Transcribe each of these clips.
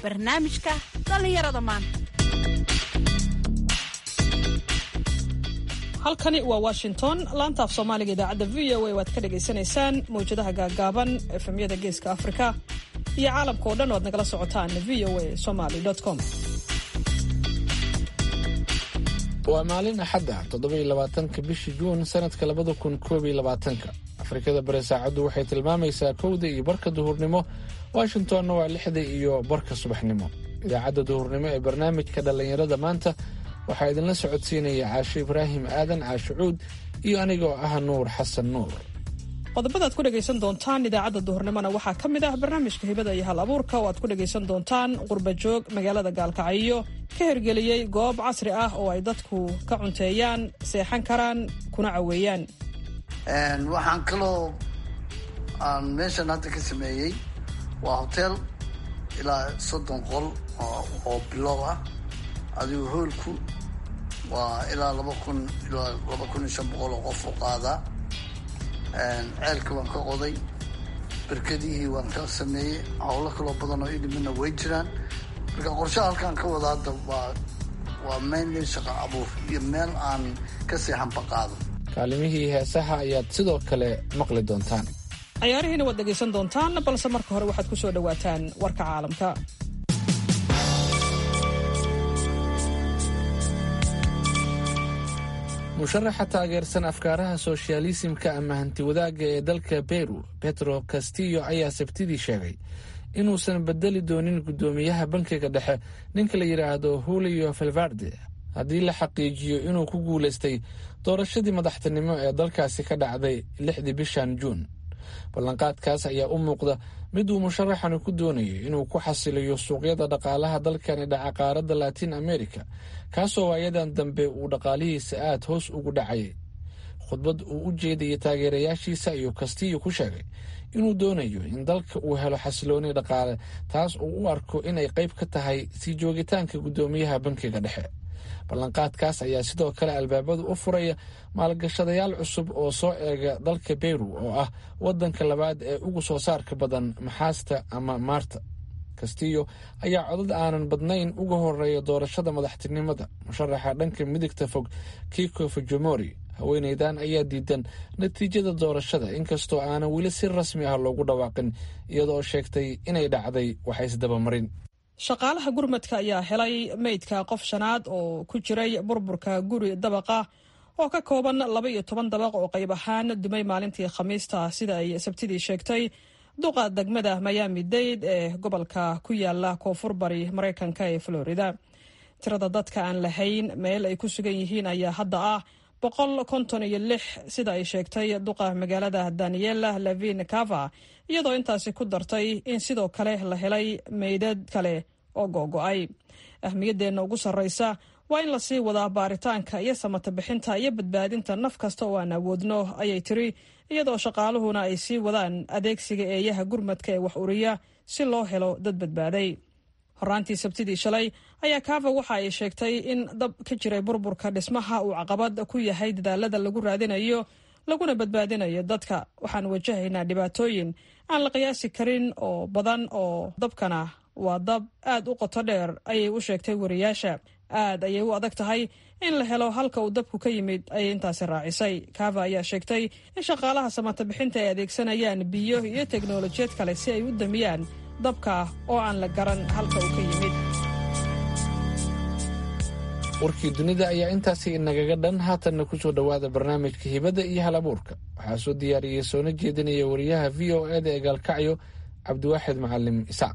barnaamijka dhallinyarada maanta halkani waa washington laanta af soomaaliga idaacadda v o a waad ka dhagaysanaysaan mawjadaha gaagaaban efemyada geeska afrika iyo caalamka oo dhan oad nagala socotaan v o a somaly com waa maalin axadda toddobai labaatanka bishii juun sanadka labada kun koob iyo labaatanka afrikada bari saacaddu waxay tilmaamaysaa kowda iyo barka duhurnimo washingtonna waa lixda iyo barka subaxnimo idaacadda duhurnimo ee barnaamijka dhallinyarada maanta waxaa idinla socodsiinaya caashe ibraahim aadan caashucuud iyo anigoo ah nuur xasan nuur qodobadaad ku dhegaysan doontaan idaacadda duhurnimona waxaa ka mid ah barnaamijka hibada iyo hal abuurka oo aad ku dhegaysan doontaan qurbajoog magaalada gaalkacyo ka hirgeliyey goob casri ah oo ay dadku ka cunteeyaan seexan karaan kuna caweeyaan waxaan kaloo aan meeshan hadda ka sameeyey waa hotel ilaa soddon qol oo bilow ah adigu hoolku waa ilaa laba kun ilaa laba kun iyo shan boqol oo qof u qaadaa ceelka waan ka qoday berkadihii waan ka sameeyey howlo kaloo badan oo idhimina way jiraan marka qorshaha halkaan ka wada hadda waa waa mainly shaqo abuur iyo meel aan ka seexanba qaado kaalimihii heesaha ayaad sidoo kale maqli doontaan cayaarihiina waad dhegaysan doontaan balse marka hore waxaad ku soo dhowaataan warka caalamka musharaxa taageersan afkaaraha soshyaalisimka ama hantiwadaagga ee dalka beru petro castillo ayaa sabtidii sheegay inuusan bedeli doonin guddoomiyaha bankiga dhexe ninka la yidhaahdo julio valvarde haddii la xaqiijiyo inuu ku guulaystay doorashadii madaxtinimo ee dalkaasi ka dhacday lixdii bishan juun ballanqaadkaas ayaa u muuqda mid uu musharaxani ku doonayo inuu ku xasiliyo suuqyada dhaqaalaha dalkani dhaca qaaradda latiin america kaasoo waayadan dambe uu dhaqaalihiisa aad hoos ugu dhacayay khudbad uu u jeedayay taageerayaashiisa ayuu kastiyo ku sheegay inuu doonayo in dalka uu helo xasilooni dhaqaale taas uu u arko inay qayb ka tahay sii joogitaanka guddoomiyaha bankiga dhexe ballanqaadkaas ayaa sidoo kale albaabada u furaya maalgashadayaal cusub oo soo eega dalka beru oo ah waddanka labaad ee ugu soo saarka badan maxaasta ama maarta castillo ayaa codad aanan badnayn uga horeeya doorashada madaxtinimada musharaxa dhanka midigta fog kiko fujimori haweeneydan ayaa diidan natiijada doorashada inkastoo aanan weli si rasmi ah loogu dhawaaqin iyadoo sheegtay inay dhacday waxa isdabamarin shaqaalaha gurmadka ayaa helay meydka qof shanaad oo ku jiray burburka guri dabaqa oo ka kooban laba iyo toban dabaq oo qayb ahaan dumay maalintii khamiista sida ay sabtidii sheegtay duqa degmada miami dade ee gobolka ku yaala koonfur bari maraykanka ee florida tirada dadka aan lahayn meel ay ku sugan yihiin ayaa hadda ah boqol konton iyo lix sida ay sheegtay duqa magaalada daniela lavin cava iyadoo intaasi ku dartay in sidoo kale la helay meydad kale oo googo-ay ahmiyadeenna ugu sarreysa waa in lasii wadaa baaritaanka iyo samata bixinta iyo badbaadinta naf kasta oo aan awoodno ayay tiri iyadoo shaqaaluhuna ay sii wadaan adeegsiga eeyaha gurmadka ee wax uriya si loo helo dad badbaaday horaantii sabtidii shalay ayaa kava waxa ay sheegtay in dab ka jiray burburka dhismaha uu caqabad ku yahay dadaalada lagu raadinayo laguna badbaadinayo dadka waxaan wajahaynaa dhibaatooyin aan la qiyaasi karin oo badan oo dabkana waa dab aad u qoto dheer ayay u sheegtay wariyaasha aad ayay u adag tahay in la helo halka uu dabku ka yimid ayay intaasi raacisay kava ayaa sheegtay in shaqaalaha samata bixinta ay adeegsanayaan biyo iyo teknolojiyad kale si ay u damiyaan dabka oo aan la garan halka uu ka yimid warkii dunida ayaa intaasi inagaga dhan haatanna ku soo dhowaada barnaamijka hibadda iyo hal abuurka waxaa soo diyaariyey soona jeedinaya wariyaha v o eda ee gaalkacyo cabdiwaaxid macalim isaaq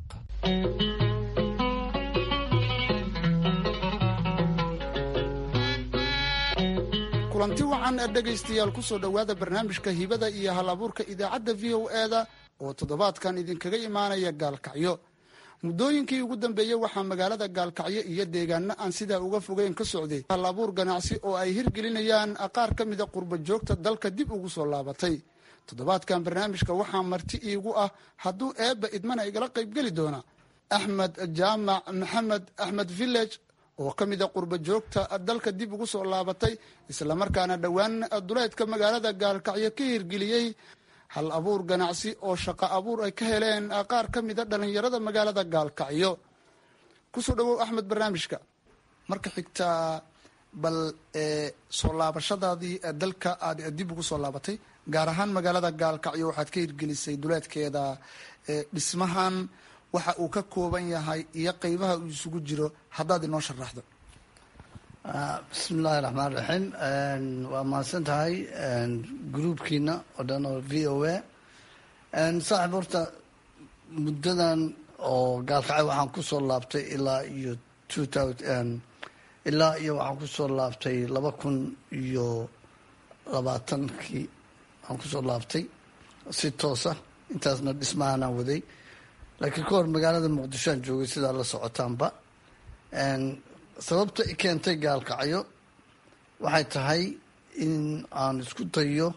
kulanti wacan ee dhegaystayaal ku soo dhowaada barnaamijka hibada iyo hal abuurka idaacadda v o eda oo toddobaadkan idinkaga imaanaya gaalkacyo muddooyinkii ugu dambeeyey waxaa magaalada gaalkacyo iyo deegaano aan sidaa uga fogeyn ka socday hal abuur ganacsi oo ay hirgelinayaan qaar ka mida qurba joogta dalka dib ugu soo laabatay toddobaadkan barnaamijka waxaa marti iigu ah hadduu eebba idmana igala qaybgeli doona axmed jaamac maxamed axmed village oo ka mida qurba joogta dalka dib ugu soo laabatay islamarkaana dhowaan duleedka magaalada gaalkacyo ka hirgeliyey hal abuur ganacsi oo shaqo abuur ay ka heleen qaar ka mida dhallinyarada magaalada gaalkacyo kusoo dhawow axmed barnaamijka marka xigtaa bal soo laabashadaadii dalka aad dib ugu soo laabatay gaar ahaan magaalada gaalkacyo waxaad ka hirgelisay duleedkeeda dhismahan waxa uu ka kooban yahay iyo qeybaha uu isugu jiro haddaad inoo sharaxdo bismi illaahi raxmaan raxiim waa mahadsan tahay gruubkiina oo dhan oo v o a saaxib horta muddadan oo gaalkacyo waxaan kusoo laabtay ilaa iyo two thousand ilaa iyo waxaan kusoo laabtay laba kun iyo labaatankii waxaan kusoo laabtay si toosa intaasna dhismahanaan waday laakiin ka hor magaalada muqdishoaan joogay sidaa la socotaanba sababta i keentay gaalkacyo waxay tahay in aan isku dayo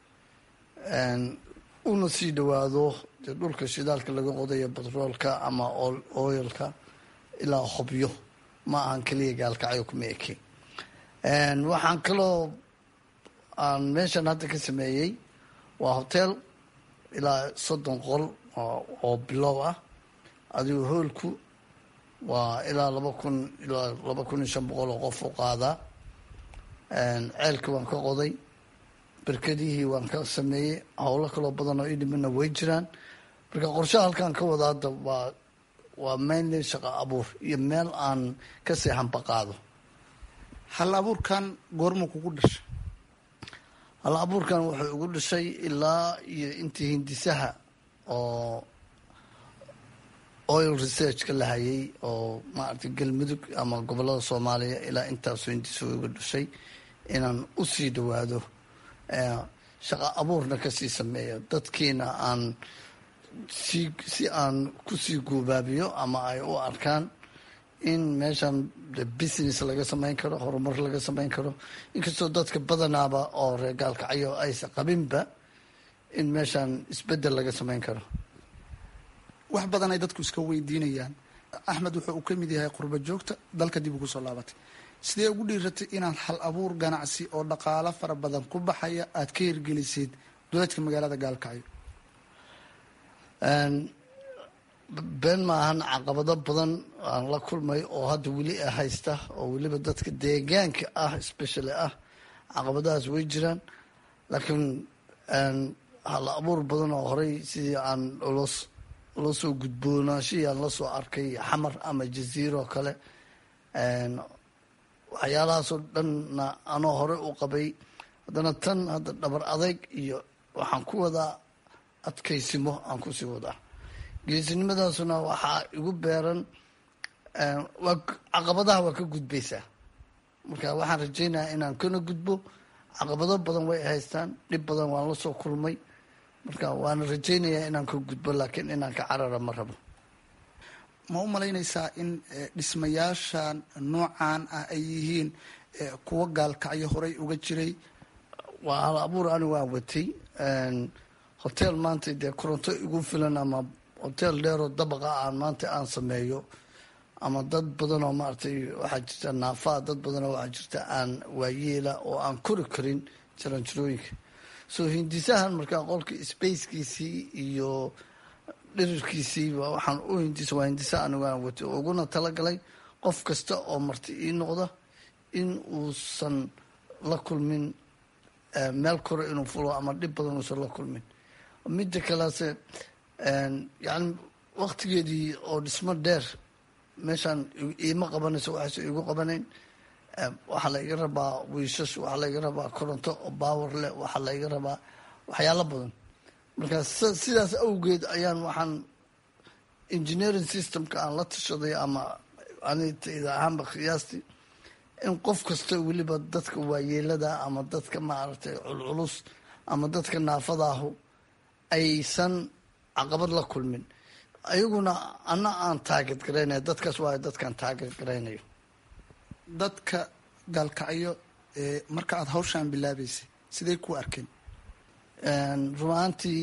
una sii dhawaado dee dhulka shidaalka laga qodayo batroolka ama oilka ilaa hobyo ma ahan keliya gaalkacyo kuma eke waxaan kaloo aan meeshan hadda ka sameeyey waa hotel ilaa soddon qol oo bilow ah adigu hoolku waa ilaa laba kun ilaa laba kun iyo shan boqol oo qof u qaadaa ceelkii waan ka qoday berkedihii waan ka sameeyey howlo kaloo badan oo idhimina way jiraan marka qorshaha halkaan ka wada hadda waa waa mainly shaqo abuur iyo meel aan ka seexanba qaado hal abuurkan goormuu kugu dhashay hal abuurkan wuxuu igu dhashay ilaa iyo intii hindisaha oo oil researchka la hayay oo maaragtay galmudug ama gobolada soomaaliya ilaa intaasoo hindisa igu dhashay inaan usii dhawaado shaqo abuurna kasii sameeyo dadkiina aan si si aan kusii guubaabiyo ama ay u arkaan in meeshan business laga samayn karo horumar laga samayn karo inkastoo dadka badanaaba oo reer gaalkacyo aysa qabinba in meeshan isbedel laga samayn karo wax badan ay dadku iska weydiinayaan axmed wuxuu uu ka mid yahay qurba joogta dalka dib ugu soo laabatay sidee ugu dhiiratay inaad hal abuur ganacsi oo dhaqaalo fara badan ku baxaya aad ka hirgelisid duleedka magaalada gaalkacyo been maahan caqabado badan aan la kulmay oo hadda weli haysta oo weliba dadka deegaanka ah specially ah caqabadahaas way jiraan laakiin hal abuur badan oo horey sidii aan los la soo gudboonaashihii aan la soo arkay xamar ama jaziiro kale waxyaalahaasoo dhanna anoo hore u qabay haddana tan hadda dhabar adayg iyo waxaan ku wadaa adkaysimo aan kusii wadaa geesinimadaasuna waxaa igu beeran waa caqabadaha waa ka gudbaysaa marka waxaan rajaynayaa inaan kana gudbo caqabado badan way haystaan dhib badan waan la soo kulmay marka waana rajaynayaa inaan ka gudbo laakiin inaan ka carara ma rabo ma u malaynaysaa in dhismayaashan noocan ah ay yihiin kuwa gaalkacyo horey uga jiray waa hal abuur ani waan watay hotel maanta dee koronto igu filan ama hotel dheeroo dabaqa aan maanta aan sameeyo ama dad badan oo maaragtay waxaa jirta naafaa dad badan oo waxaa jirta aan waayeela oo aan kori karin jaranjarooyinka so hindisahan markaa qolka spacekiisii iyo dhirirkiisii waxaan u hindisa waa hindisa anigu aan watay uguna talagalay qof kasta oo marti ii noqda in uusan la kulmin meel kore inuu fulo ama dhib badan uusan la kulmin midda kalease yani waktigeedii oo dhismo dheer meeshaan iima qabanayso waxayse igu qabanayn waxaa la iga rabaa wiishash waxaa la iga rabaa koronto oo baawer leh waxaa la iga rabaa waxyaalo badan marka sidaas awgeed ayaan waxaan engineering systemka aan la tashaday ama anitayda ahaanba qiyaastii in qof kasta weliba dadka waayeelada ama dadka maaragtay culculus ama dadka naafadaahu aysan caqabad la kulmin ayaguna ana aan taaget garaynayo dadkaas waayo dadkaan taaget garaynayo dadka gaalkacyo marka aada hawshaan bilaabeysay sidey ku arkeen run ahaantii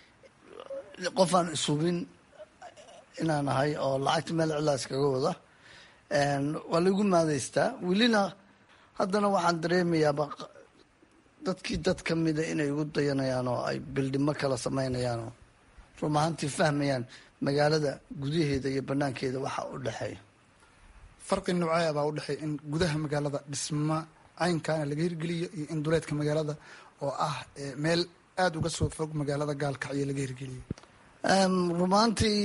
qofaan ishubin inaan ahay oo lacagta meel cilaas kaga wada waa laigu maadaystaa welina haddana waxaan dareemayaaba dadkii dad ka mida inay igu dayanayaan oo ay bildhimo kala samaynayaan oo run ahaantii fahmayaan magaalada gudaheeda iyo banaankeeda waxa u dhexeeya farqi noocee baa u dhexeeya in gudaha magaalada dhisma caynkaana laga hirgeliyo iyo in duleedka magaalada oo ah meel aada uga soo fog magaalada gaalkacyo laga hirgeliyo rumaantii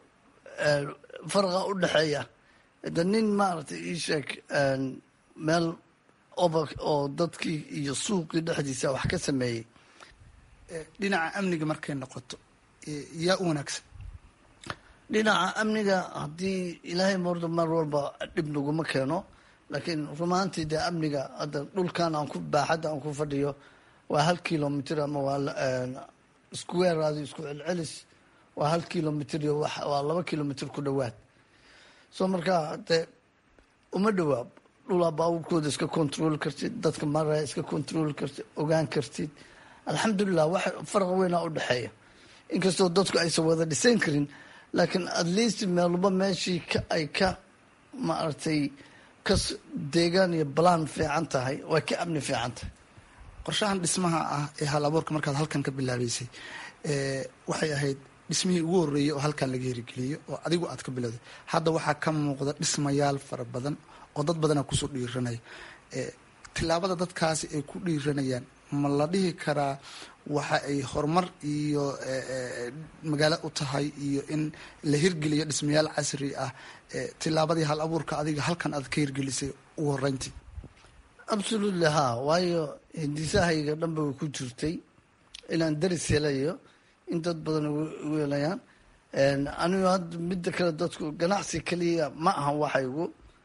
farqa u dhexeeya de nin maaragtay ii sheeg meel oba oo dadkii iyo suuqii dhexdiisa wax ka sameeyey dhinaca amniga markay noqoto yaa u wanaagsan dhinaca amniga haddii ilaahay morda mar walba dhib naguma keeno laakiin rumaantii dee amniga hadda dhulkan aan ku baaxadda aan ku fadhiyo waa hal kilomitr ama waa square adi isku celcelis waa hal kilomitr iyo waa laba kilomitr ku dhowaad soo markaa dee uma dhowaa dhulaa baabuurkooda iska control kartid dadka maraya iska control kartid ogaan kartid alxamdulilah wax farqa weynaa u dhexeeya inkastoo dadku aysan wada dhisan karin laakiin at least meelba meeshii ay ka maaragtay ka deegaan iyo balaan fiican tahay way ka amni fiican tahay qorshahan dhismaha ah ee hal abuurka markaad halkan ka bilaabeysay waxay ahayd dhismihii ugu horreeyey oo halkan laga hirgeliyo oo adigu aad ka bilowday hadda waxaa ka muuqda dhismayaal fara badan oo dad badana kusoo dhiiranaya tilaabada dadkaasi ay ku dhiiranayaan ma la dhihi karaa waxa ay horumar iyo magaalo u tahay iyo in la hirgeliyo dhismayaal casri ah tilaabadii hal abuurka adiga halkan aad ka hirgelisay ugu horeyntii absolutely ha waayo hindisahayga dhanba way ku jirtay inaan daris helayo in dad badan ugu helayaan anigu hadda midda kale dadku ganacsi keliya ma aha waxaygu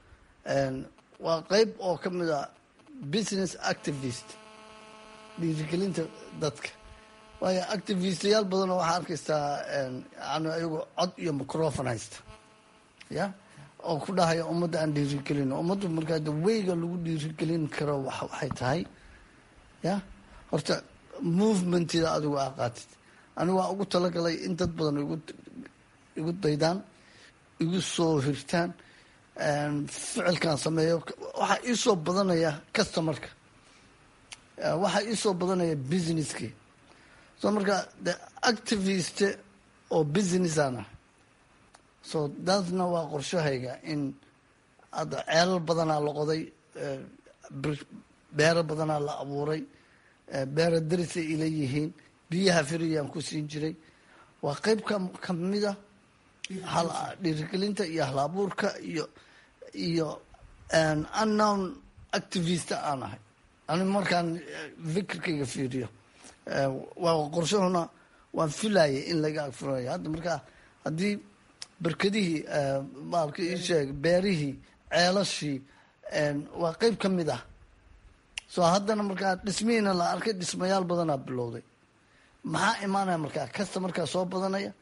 waa qeyb oo ka mid a business activist dhiirigelinta dadka waayo activistayaal badanoo waxaa arkaysaa yani ayagu cod iyo microfon haysta ya oo ku dhahaya ummadda aan dhiirigelino ummaddu markaa de weyga lagu dhiirigelin karo waxay tahay ya horta movementida adigu aa qaatid anigu waa ugu talagalay in dad badan igu daydaan igu soo hirtaan ficilkan sameeyo waxaa iisoo badanaya customarka waxaa iisoo badanaya businesskii so marka de activist oo businessaan ah so daasna waa qorshahayga in hadda ceelal badanaa la qoday beero badanaa la abuuray beero darisay ila yihiin biyaha firiyaan ku siin jiray waa qeyb ka kamida dhiirigelinta iyo hal abuurka iyo iyo unknown activist aan ahay ani markaan fikirkayga fiiriyo waa qorshahuna waan filayay in laga agfuranayo hadda markaa haddii berkadihii maalka isheeg beerihii ceelashii waa qeyb ka mid ah soo haddana markaa dhismihiina la arkay dhismayaal badanaa bilowday maxaa imaanaya markaa kasta markaa soo badanaya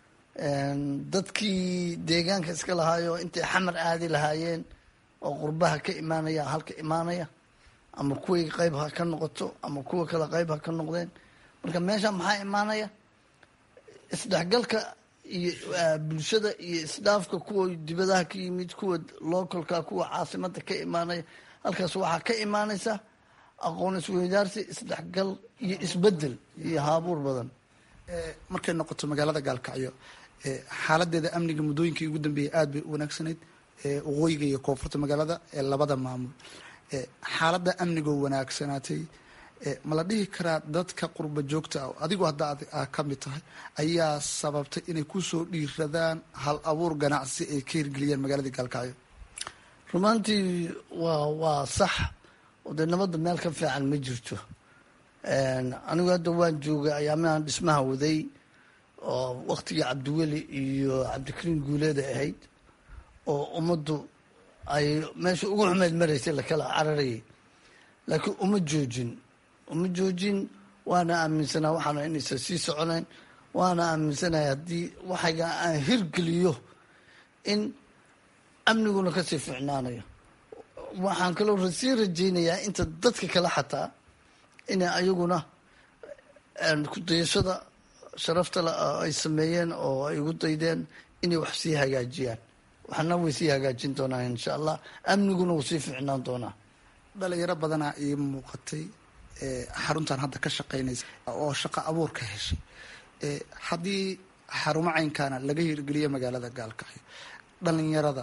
dadkii deegaanka iska lahaayo intay xamar aadi lahaayeen oo qurbaha ka imaanaya halka imaanaya ama kuway qeyb ha ka noqoto ama kuwa kale qeyb ha ka noqdeen marka meesha maxaa imaanaya isdhexgalka iyo bulshada iyo isdhaafka kuwa dibadaha ka yimid kuwa localka kuwa caasimada ka imaanaya halkaas waxaa ka imaanaysa aqoon isweydaarsi isdhexgal iyo isbedel iyo haabuur badan markay noqoto magaalada gaalkacyo xaaladeeda amniga muddooyinkii ugu dambeeyay aada bay u wanaagsanayd waqooyiga iyo koonfurta magaalada ee labada maamul xaaladda amnigoo wanaagsanaatay ma la dhihi karaa dadka qurba joogta ah adigoo hadda a ka mid tahay ayaa sababtay inay kusoo dhiiradaan hal abuur ganacsi ay ka hirgeliyaan magaaladii gaalkacyo rumaantii waa waa sax oo dee nabadda meel ka fiican ma jirto anigu hadda waan joogay ayaamahan dhismaha waday oo waktigii cabdiweli iyo cabdikariin guuleeda ahayd oo ummaddu ay meesha ugu xumeyd maraysay lakala cararayay laakiin uma joojin uma joojin waana aaminsanaa waxaana inaysan sii soconayn waana aaminsanaya haddii waxayga aan hirgeliyo in amniguna kasii ficnaanayo waxaan kaloo sii rajaynayaa inta dadka kale xataa inay ayaguna kudayashada sharafta ay sameeyeen oo ay ugu daydeen inay wax sii hagaajiyaan waxna way sii hagaajin doonaa insha allah amniguna wuu sii ficnaan doonaa dhalinyaro badanaa ii muuqatay xaruntan hadda ka shaqaynaysa oo shaqo abuur ka heshay haddii xarumo caynkaana laga hirgeliyo magaalada gaalkacyo dhalinyarada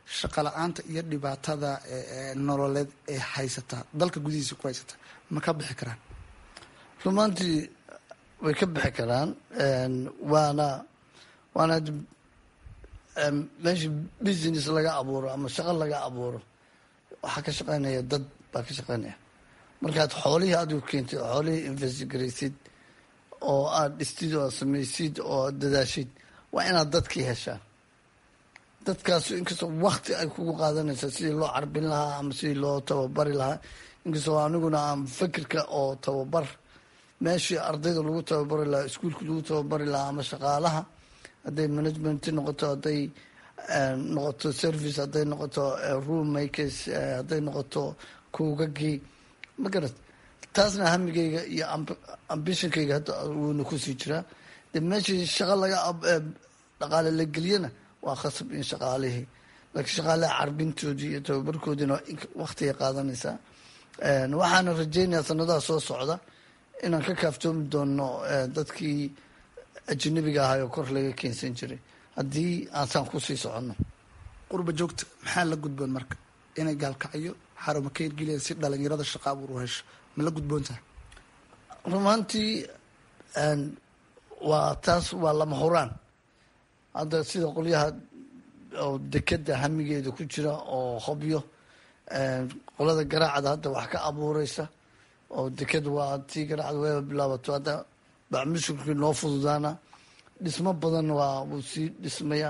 shaqa la-aanta iyo dhibaatada nololeed ee haysataa dalka gudihiisa ku haysataa ma ka bixi karaan rumaantii way ka bixi karaan waana waana meesha business laga abuuro ama shaqo laga abuuro waxaa ka shaqeynaya dad baa ka shaqeynaya markaad xoolihii adigu keentid xoolihii investigaraysid oo aada dhistid oo aad samaysid oo aad dadaashid waa inaad dadkii heshaan dadkaas inkastoo wakti ay kugu qaadanaysa sidii loo carbin lahaa ama sidii loo tababari lahaa inkastoo aniguna aan fikirka oo tababar meeshii ardayda lagu tababari lahaa iskuolka lagu tababari lahaa ama shaqaalaha hadday management noqoto hadday noqoto service hadday noqoto room makers hadday noqoto kuugagii ma garat taasna hamigayga iyo ambitionkayga hadda wuuna kusii jiraa de meeshii shaqa laga dhaqaale la geliyana waa khasab in shaqaalihii laakiin shaqaalaha carbintoodii iyo tababarkoodiina waktigay qaadanaysaa waxaana rajeynayaa sanadaha soo socda inaan ka kaaftoomi doono dadkii ajanabiga ahay oo kor laga keensan jiray haddii aansaan kusii soconno qurba joogta maxaa la gudboon marka inay gaalkacyo xaruma ka hirgeliyaan si dhalinyarada shaqa abuur u hesho ma la gudboon tahay rumaantii waa taas waa lama huraan hadda sida qolyaha oo dekeda hamigeeda ku jira oo hobyo qolada garaacda hadda wax ka abuureysa oo deked waa tii garaacda wayba bilaabato hadda bacmushurkii noo fududaana dhismo badan waa wuu sii dhismaya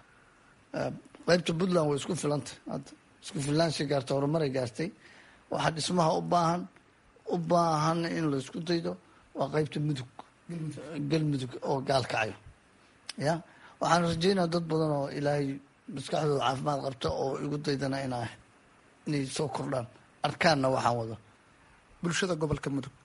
qeybta puntland way isku filantay hadda isku filaanshay gaartay horumaray gaartay waxaa dhismaha u baahan u baahan in la isku daydo waa qeybta mudug galmudug oo gaalkacayo ya waxaan rajeynaya dad badan oo ilaahay maskaxdooda caafimaad qabta oo igu daydana inaa inay soo kordhaan arkaanna waxaan wado bulshada gobolka mudug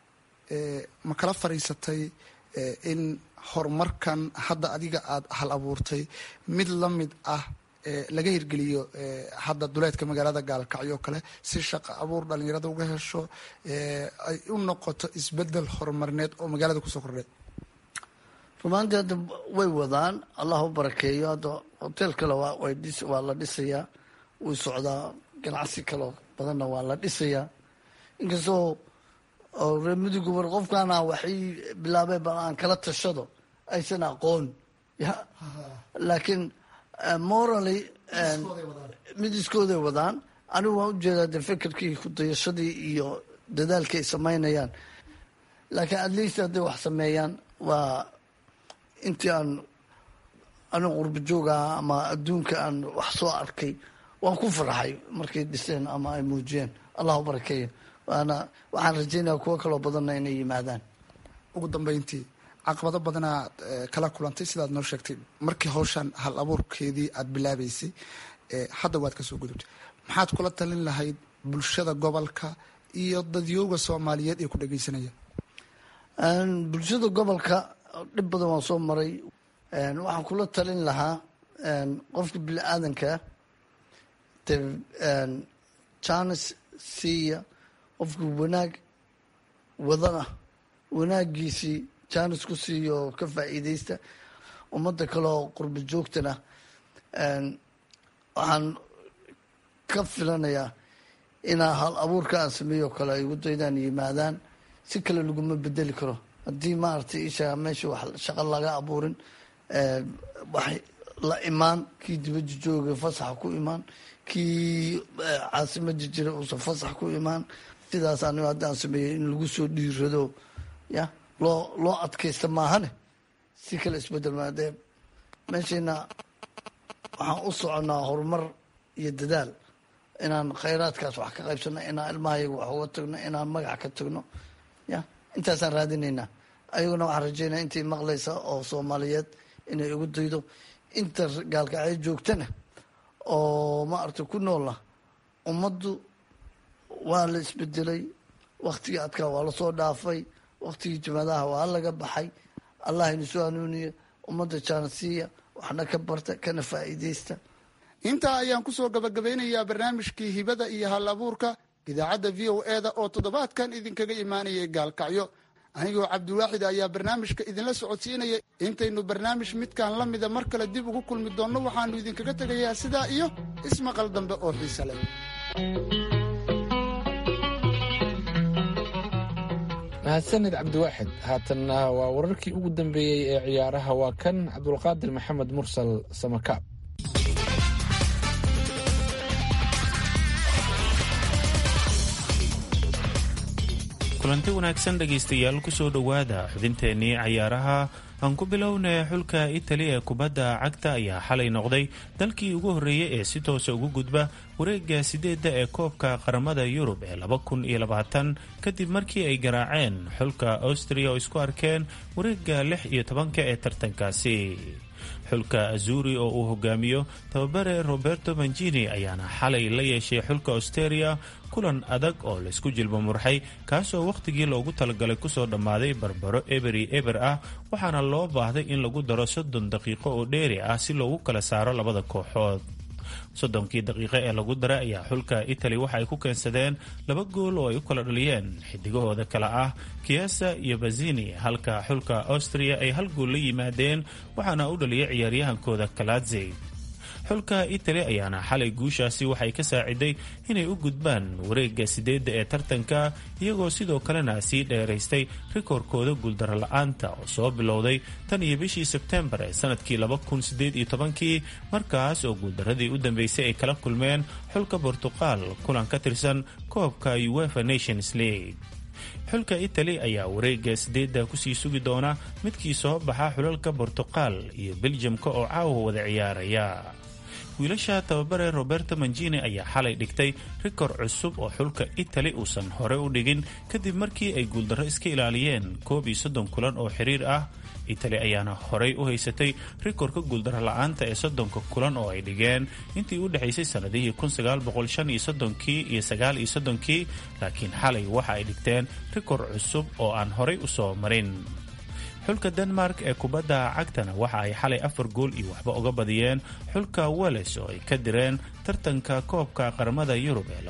ma kala fadhiisatay in horumarkan hadda adiga aada hal abuurtay mid la mid ah laga hirgeliyo hadda duleedka magaalada gaalkacyo o kale si shaqo abuur dhalinyarada uga hesho ay u noqoto isbedel horumarneed oo magaalada kusoo kordhay rumaantii hadda way wadaan allah u barakeeyo hadda hotel kale waa la dhisayaa wuu socdaa ganacsi kaleo badanna waa la dhisayaa inkastoo reer muduga war qofkaana waxay bilaabeen bal aan kala tashado aysan aqoon ya laakiin morally mid iskooday wadaan anigu waan ujeedaa de fikirkii kudayashadii iyo dadaalkii ay samaynayaan laakiin at least hadday wax sameeyaan waa intii aan anigu qurba joogaha ama adduunka aan wax soo arkay waan ku farxay markay dhiseen ama ay muujiyeen allah u barakeeya waana waxaan rajeynaya kuwo kaloo badanna inay yimaadaan ugu dambeyntii caqabado badanaad kala kulantay sidaad noo sheegtay markii hawshan hal abuurkeedii aada bilaabeysay hadda waad kasoo gudubtay maxaad kula talin lahayd bulshada gobolka iyo dadyooga soomaaliyeed ee ku dhageysanaya bulshada gobolka dhib badan waan soo maray waxaan kula talin lahaa qofka bini aadankaa de janis siiya qofka wanaag wadana wanaagiisii janis ku siiyo ka faa'iideysta ummadda kaleoo qurba joogtana waxaan ka filanayaa inaa hal abuurka aan sameeyo kale ay ugu daydaan yimaadaan si kale laguma bedeli karo haddii maaragtay isha meesha wax shaqo laga abuurin wax la imaan kii dibadda jooga fasaxa ku imaan kii caasimada jira uusan fasax ku imaan sidaas anigo haddaan sameeyey in lagu soo dhiirado ya loo loo adkaysta maahane si kale isbedel maadee meeshayna waxaan u soconaa horumar iyo dadaal inaan khayraadkaas wax ka qaybsano inaan ilmahayaga wax uga tagno inaan magac ka tagno ya intaasaan raadinaynaa ayaguna waxaan rajeynaya intay maqlaysa oo soomaaliyeed inay ugu daydo inta gaalkacyo joogtana oo maaragta ku noola ummaddu waa la isbedelay waktigii adkaa waa lasoo dhaafay waktigii jimaadaha waa laga baxay allah ina soo hanuuniya ummadda jaanasiiya waxna ka barta kana faa'iideysta intaa ayaan kusoo gabagabeynayaa barnaamijkii hibada iyo hal abuurka idaacadda v o e da oo toddobaadkan idinkaga imaanayay gaalkacyo anigoo cabdiwaaxid ayaa barnaamijka idinla socodsiinaya intaynu barnaamij midkan la mida mar kale dib ugu kulmi doonno waxaannu idinkaga tegayaa sidaa iyo ismaqal dambe oo xiise leh mahadsanid cabdiwaaxid haatanna waa wararkii ugu dambeeyey ee ciyaaraha waa kan cabdulqaadir maxamed mursal samakaab kulanti wanaagsan dhegaystayaal kusoo dhowaada xubinteennii cayaaraha aan ku bilownay xulka itali ee kubadda cagta ayaa xalay noqday dalkii ugu horreeyey ee si toosa ugu gudba wareegga sideedda ee koobka qaramada yurub ee laba kun iyo labaatan kadib markii ay garaaceen xulka austria oo isku arkeen wareegga lix iyo tobanka ee tartankaasi xulka azuri oo uu hogaamiyo tababare roberto manjini ayaana xalay la yeeshay xulka austeria kulan adag oo laysku jilba murxay kaasoo wakhtigii loogu talagalay kusoo dhammaaday barbaro eberi eber ah waxaana loo baahday in lagu daro soddon daqiiqo oo dheeri ah si loogu kala saaro labada kooxood soddonkii daqiiqo ee lagu daray ayaa xulka itali waxa ay ku keensadeen laba gool oo ay u kala dhaliyeen xidigahooda kale ah kiasa iyo bazini halka xulka austria ay hal gool la yimaadeen waxaana u dhaliyay ciyaaryahankooda kaladze xulka itali ayaana xalay guushaasi waxay ka saaciday inay u gudbaan wareegga sideedda ee tartanka iyagoo sidoo kalena sii dheeraystay rikoorkooda guuldaro la-aanta oo soo bilowday tan iyo bishii sebtembar ee sanadkii kii markaas oo guuldaradii u dambeysay ay kala kulmeen xulka bortuqal kulan ka tirsan koobka uefa nations league xulka itali ayaa wareegga sideedda kusii sugi doona midkii soo baxa xulalka bortuqal iyo beljamka oo caawa wada ciyaaraya wiilasha tababare roberto manjini ayaa xalay dhigtay rikor cusub oo xulka itali uusan hore u dhigin kadib markii ay guuldarro iska ilaaliyeen koob iyo soddon kulan oo xiriir ah itali ayaana horey u haysatay rikorka guuldaro la-aanta ee soddonka kulan oo ay dhigeen intii u dhexaysay sannadihii kii iyo sagaal iyo soddonkii laakiin xalay waxa ay dhigteen rikor cusub oo aan horey u soo marin xulka denmark ee kubadda cagtana waxa ay xalay afar gool iyo waxba uga badiyeen xulka wales oo ay ka direen tartanka koobka qaramada yurub ee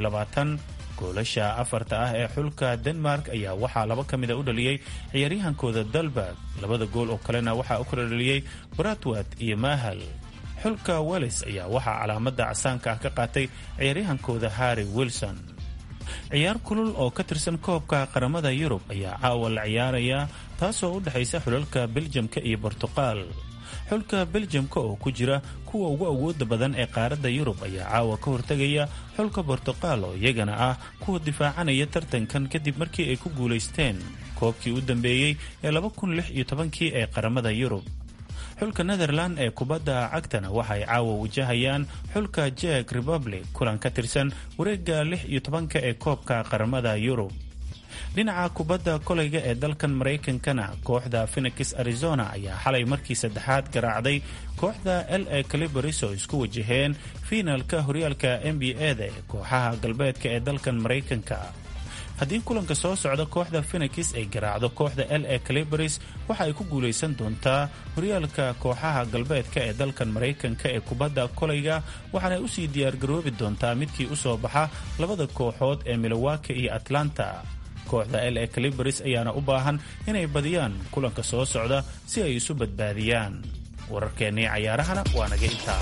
goolasha afarta ah ee xulka denmark ayaa waxaa laba ka mida u dhaliyey ciyaaryahankooda dalberg labada gool oo kalena waxaa u kala dhaliyey bratwat iyo mahal xulka wales ayaa waxaa calaamada casaanka ah ka qaatay ciyaaryahankooda harry wilson ciyaar kulul oo ka tirsan koobka qaramada yurub ayaa caawa la ciyaaraya taasoo u dhexaysa xulalka beljamka iyo bortuqal xulka beljamka oo ku jira kuwa ugu awooda badan ee qaaradda yurub ayaa caawa ka hortegaya xulka bortuqal oo iyagana ah kuwa difaacanaya tartankan kadib markii ay ku guulaysteen koobkii u dambeeyey ee kii ee qaramada yurub xulka netherland ee kubadda cagtana waxay caawa wajahayaan xulka jek republic kulan ka tirsan wareegga lix iyo tobanka ee koobka qaramada yurub dhinaca kubadda kolayga ee dalkan maraykankana kooxda phenix arizona ayaa xalay markii saddexaad garaacday kooxda l a calibaris oo isku wajaheen fiinalka horyaalka n b a-da ee kooxaha galbeedka ee dalkan maraykanka haddii kulanka soo socda kooxda phenix ay garaacdo kooxda l a calibaris waxa ay ku guulaysan doontaa horyaalka kooxaha galbeedka ee dalkan maraykanka ee kubadda kolayga waxaanay usii diyaargaroobi doontaa midkii usoo baxa labada kooxood ee milowaki iyo atlanta kooxda l a calibaris ayaana u baahan inay badiyaan kulanka soo socda si ay isu badbaadiyaan wararkeennii cayaarahana waa naga intaa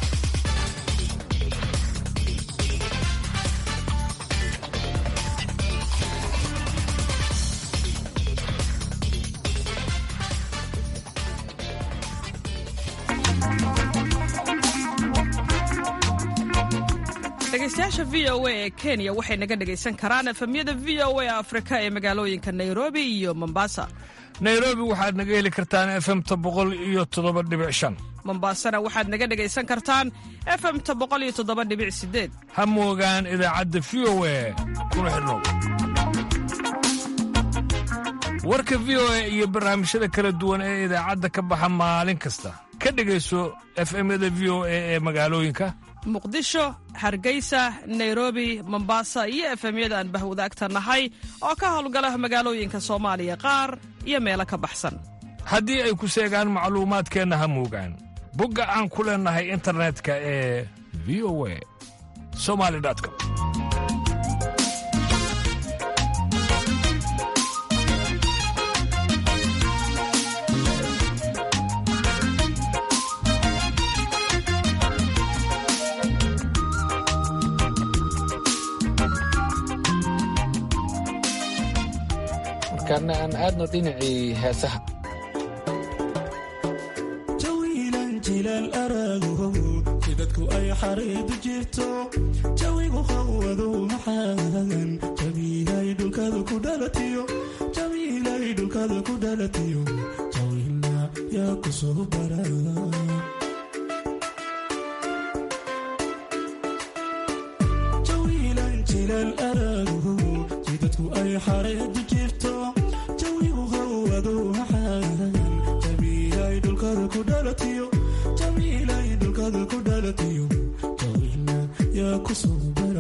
dhegeystayaasha v o a ee kenya waxay naga dhegaysan karaan efemyada v o a afrika ee magaalooyinka nairobi iyo mombasa nairobi waxaad naga heli kartaan efemta boqol iyo toddoba dhibic shan mombasana waxaad naga dhegaysan kartaan efemta boqol iyo toddoba dhibic sideed ha moogaan idaacadda v o a kuna xidhnow warka v o a iyo barnaamijyada kala duwan ee idaacadda ka baxa maalin kasta ka dhegayso efemyada v o a ee magaalooyinka muqdisho hargeysa nairobi mombasa iyo efemyada aan bahwadaagta nahay oo ka howlgala magaalooyinka soomaaliya qaar iyo meelo ka baxsan haddii ay ku seegaan macluumaadkeenna ha moogaan bogga aan ku leennahay internetka ee v o a somali com markaana aan aadno dhinacii heesaha jawiilan jilaal arago jidadku ay xariidu jirto jawigu hawadu maxaagan jabiilay dhulkada ku dhalatiyo jabiilay dhulkada ku dhalatiyo jawiilna yaa ku soo bara jawiilan jilaal arago jidadku ay xariidu jirto jawigu hawadu maxaagan jabiilay dhulkada ku dhalatiyo jabiilay dhulkada ku dhalatiyo jawiilna yaa ku soo bara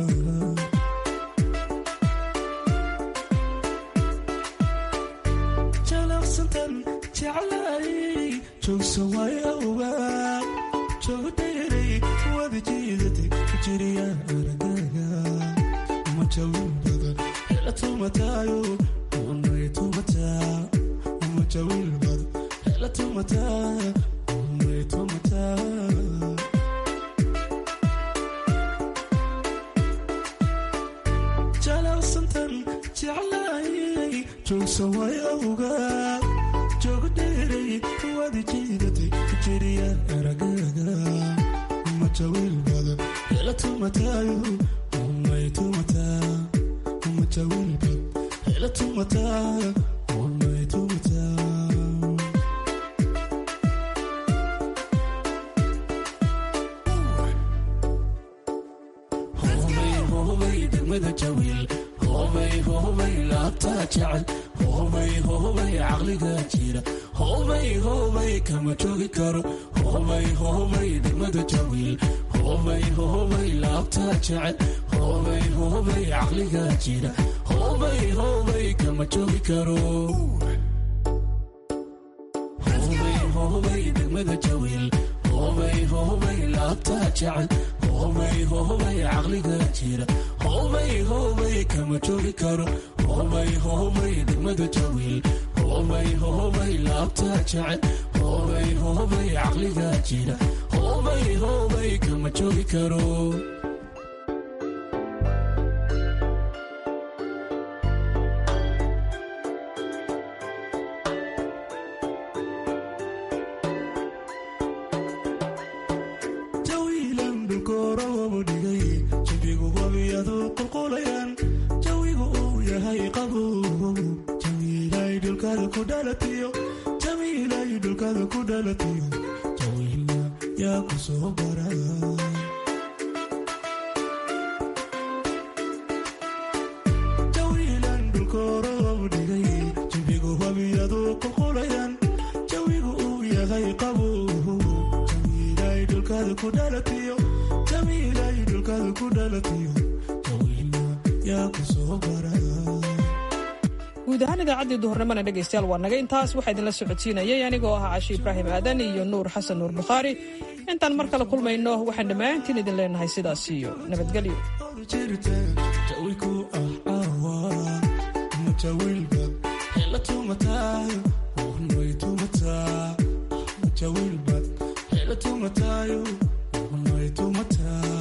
jalaqsantan jeclay joogsa way awgaa joogo dheeray wada jiidatay ku jiriya aragaaga uma jawin badan hela tumataayo unay tumataa uma jawin badan hela tumataa unay tumataa jalaqsantan jeclay joogsa way awgaa joogo dheeray wada jiidatay ku jiriya aragaaga uma jawil badan hela tumataayo unay tumataa uma jawil badan hela tumataa unay tumataa hobay degmada jawiil hobay hobay laabtaa jecel hobay hobay caqliga jira hobay hobay kama joogi karo hobay hobay degmada jawiil hobay hobay laabtaa jecel hobay hobay caqliga jira hobay hobay kama joogi karo hobay hobay degmada jawiil hobay hobay laabtaa jecel hobay hobay caqliga jira hobay hobay kama joogi karo hobay hobay degmada jawiil hobay hobay laabtaa jecel hobay hobay caqliga jira hobay hobay kama joogi karo jawiilan dhulkoorowabu dhigay jabigu wabiyadu qulqulayaan jawigu uu yahay qabow jawiilay dhulkada ku dhalatiyo jawiilay dhulkada ku dhalatiyo jawiilna yaa ku soo bara jawiilan dhulkoorowabu dhigay jabigu wabiyadu qulqulayaan jawigu uu yahay qabow jawiilay dhulkada ku dhalatiyo jawiilay dhulkada ku dhalatiyo jawiilna yaa ku soo bara guud ahaan idaacaddii duhurnimona dhegaystayaal waa naga intaas waxaa idinla socodsiinayay anigoo ah cashi ibraahim aadan iyo nuur xasan nuur bukhaari intaan mar kale kulmayno waxaan dhammaantiin idin leenahay sidaas iyo nabadgelyo jirta jawiku ah awa ma jawilbad hela tumataayo unay tumataa ma jawilbad hela tumataayo unay tumataa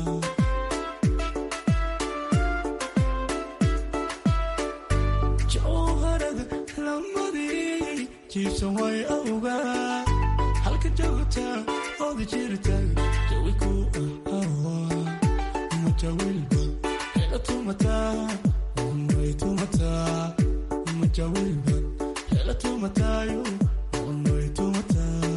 jowharada lamadii jiibsan way awgaa halka joogta oda jirta jawiku ah awa ma jawilbad hela tumataa unay tumataa ma jawilbad hela tumataayo unay tumataa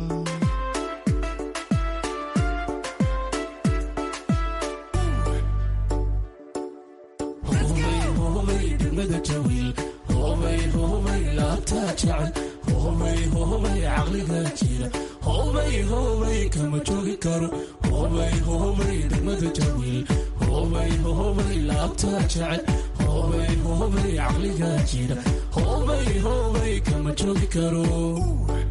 hobay hobay degmada jawiil hobay hobay laabtaa jecel hobay hobay caqliga jira hobay hobay kama joogi karo hobay hobay degmada jawiil hobay hobay laabtaa jecel hobay hobay caqliga jira hobay hobay kama joogi karo